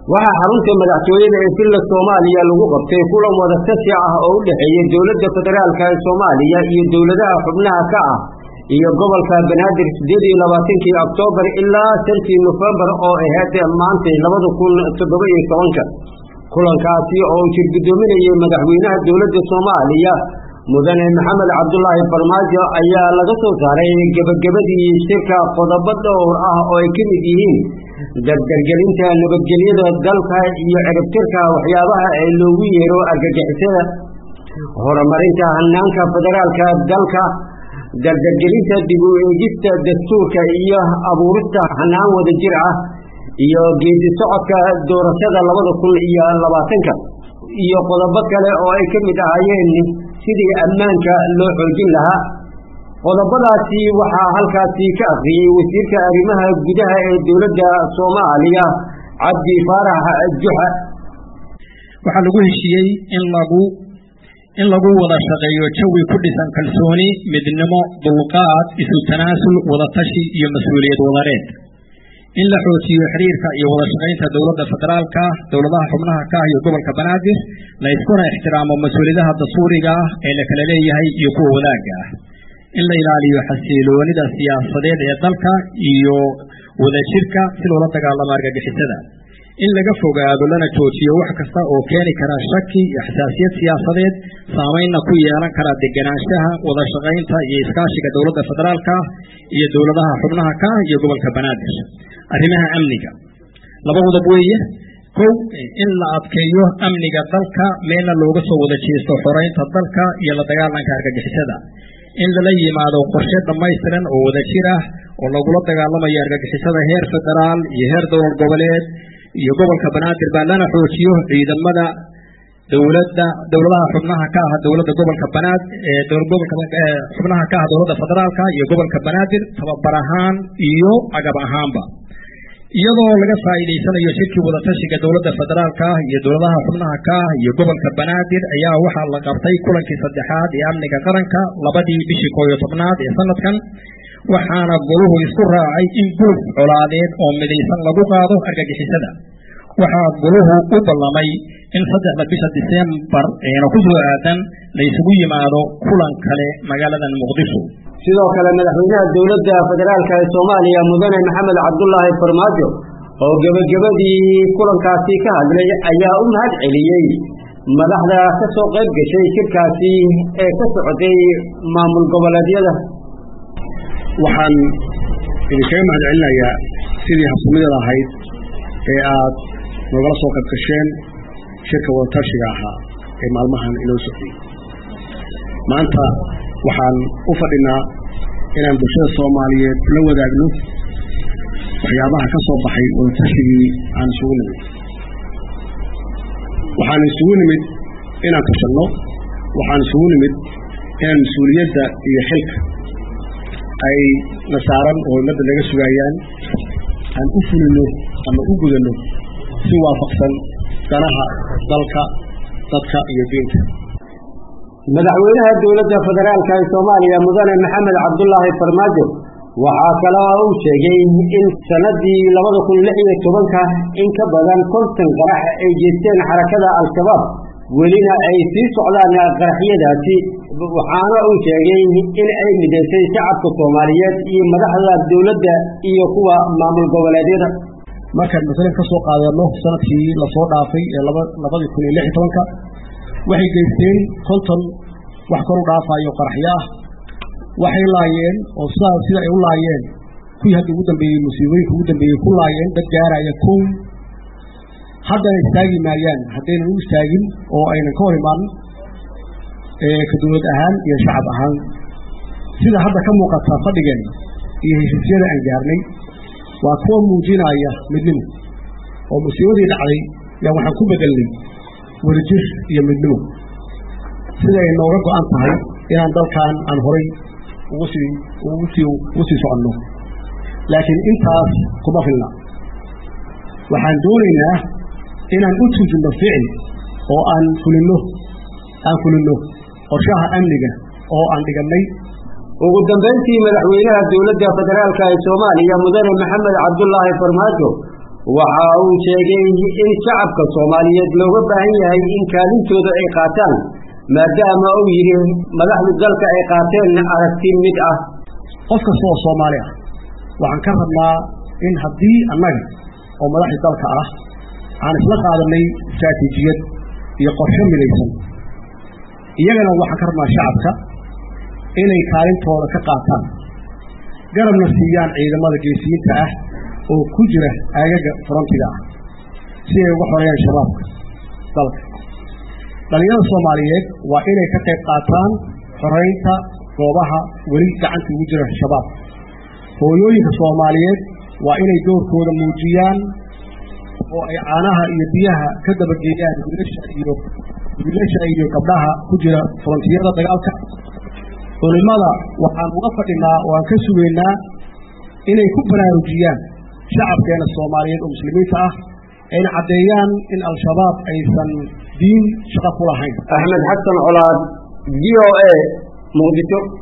waxaa xarunta madaxtooyada ee villa soomaaliya lagu qabtay kulan wadatashi ah oo u dhexeeya dowladda federaalka ee soomaaliya iyo dowladaha xubnaha ka ah iyo gobolka banaadir sideed iyo labaatankii oktoobar ilaa shantii nofembar oo ahayd maantay labada kun toddoba iyo tobanka kulankaasi oo uu jirgudoominayay madaxweynaha dowladda soomaaliya mudane maxamed cabdulaahi farmaajo ayaa laga soo saaray gebagabadii shirka qodobo dhowr ah oo ay ka mid yihiin dardargelinta nabadgelyada dalka iyo ciribtirka waxyaabaha ee loogu yeero argagixisada horumarinta hanaanka federaalka dalka dardargelinta dib u eegista dastuurka iyo abuurista hanaan wada jir ah iyo geedi socodka doorashada labada kun iyo labaatanka iyo qodobo kale oo ay ka mid ahaayeen sidii ammaanka loo xoojin lahaa qodobadaasi waxaa halkaasi ka akriyey wasiirka arrimaha gudaha ee dowladda soomaaliya cabdi faarax juxa waxaa lagu heshiiyey in lagu in lagu wada shaqeeyo jawi ku dhisan kalsooni midnimo dulqaad isu tanaasul wadatashi iyo mas-uuliyad wadareed in la xoojiyo xiriirka iyo wada shaqaynta dowladda federaalka dowladaha xubnaha ka ah iyo gobolka banaadir la iskuna ixtiraamo mas-uuliyadaha dastuuriga ah ee la kala leeyahay iyo kuwa wadaagga ah in la ilaaliyo xasiloonida siyaasadeed ee dalka iyo wadajirka si loola dagaalamo argagixisada in laga fogaado lana joojiyo wax kasta oo keeni kara shaki iyo xasaasiyad siyaasadeed saamaynna ku yeelan kara deganaanshaha wada shaqaynta iyo iskaashiga dowladda federaalka iyo dowladaha xubnaha ka ah iyo gobolka banaadir arrimaha amniga laba qodob weeye kow in la adkeeyo amniga dalka meelna looga soo wada jeesto xoreynta dalka iyo la dagaalanka argagixisada in lala yimaado qorshe dhammaystiran oo wadajir ah oo lagula dagaalamayo argagixisada heer federaal iyo heer dowlad goboleed iyo gobolka banaadir baa lana xoojiyo ciidamada dowladda dowladaha xubnaha ka ah dowladda gobolka banaad gobolka xubnaha ka ah dowladda federaalka iyo gobolka banaadir tababar ahaan iyo agab ahaanba iyadoo laga faa'iidaysanayo shirkii wadatashiga dowladda federaalka ah iyo dowladaha xubnaha ka ah iyo gobolka banaadir ayaa waxaa la qabtay kulankii saddexaad ee amniga qaranka labadii bishii koob iyo tobnaad ee sanadkan waxaana goluhu isku raacay in guluf colaadeed oo midaysan lagu qaado argagixisada waxaa goluhu u ballamay in saddexda bisha diseembar eena ku soo aadan la isugu yimaado kulan kale magaaladan muqdisho sidoo kale madaxweynaha dowladda federaalka ee soomaaliya mudane maxamed cabdulaahi farmaajo oo gebagabadii kulankaasi ka hadlay ayaa u mahad celiyey madaxda ka soo qayb gashay shirkaasi ee ka socday maamul goboleedyada waxaan idinkaga mahad celinayaa sidii habsamideeda ahayd ee aad noogala soo qayb gasheen shirka wadatashiga ahaa ee maalmahan inoo socday maanta waxaan u fadhinaa inaan bulshada soomaaliyeed la wadaagno waxyaabaha ka soo baxay wadatashigii aan isugu nimid waxaan isugu nimid inaan tashanno waxaan isugu nimid inaan mas-uuliyadda iyo xilka ay nasaaran oo ummadda naga sugaayaan aan u fulino ama u gudanno si waafaqsan danaha dalka dadka iyo diinta madaxweynaha dowladda federaalka ee soomaaliya mudane maxamed cabdulaahi farmaajo waxaa kale oo uu sheegay in sanadii labada kun lix iyo tobanka in ka badan konton qarax ay jeesteen xarakada al-shabaab welina ay sii socdaan qaraxyadaasi waxaana uu sheegay in ay midaysay shacabka soomaaliyeed iyo madaxda dowladda iyo kuwa maamul goboleedyada markaan masalan ka soo qaadano sanadkii lasoo dhaafay ee labadii kun iyo lix iyo tobanka waxay geysteen konton wax kor u dhaafayo qaraxyo ah waxay laayeen oo sidaas sida ay u laayeen kuwii hadda ugu dambeeyey musiibooyinka ugu dambeeyey ku laayeen dad gaaraya kow haddana istaagi maayaan haddaynan u istaagin oo aynan ka hor imaan ka dowlad ahaan iyo shacab ahaan sida hadda ka muuqata fadhigeen iyo heshiisyada aan gaarnay waa kuwa muujinaya midnimo oo musiibadii dhacday yaa waxaan ku bedelnay wadajir iyo midnimo sida ay nooga go-an tahay inaan dalkan aan horay ugu sii ugu sii ugu sii soconno laakiin intaas kuma filna waxaan doonaynaa inaan u tuujinno ficil oo aan fulinno aan fulinno qorshaha amniga oo aan dhigannay ugu dambayntii madaxweynaha dowladda federaalka ee soomaaliya mudane maxamed cabdulaahi farmaajo waxa uu sheegay in shacabka soomaaliyeed looga baahan yahay in kaalintooda ay qaataan maadaama uu yidhi madaxdu dalka ay qaateen aragti mid ah qof kasta oo soomaali ah waxaan ka rabnaa in haddii annaga oo madaxdii dalka ah aan isla qaadanay istraatiijiyad iyo qorshe midaysan iyagana waxaan ka rabnaa shacabka inay kaalintooda ka qaataan garabna siiyaan ciidamada geesiyiinta ah oo ku jira aagaga frontiga ah si ay uga xoreeyaan shabaabka dalka dhalinyarada soomaaliyeed waa inay ka qayb qaataan xoreynta goobaha weli gacanta ugu jira shabaab hooyooyinka soomaaliyeed waa inay doorkooda muujiyaan oo ay caanaha iyo biyaha ka dabageeyaan wiilasha iyo wiilasha iyo gabdhaha ku jira frontiyada dagaalka culimada waxaan uga fadhinaa oo aan ka sugaynaa inay ku baraarujiyaan shacabkeena soomaaliyeed oo muslimiinta ah ayna caddeeyaan in al-shabaab aysan diin shaqo ku lahayn axmed xasan colaad v o a muqdisho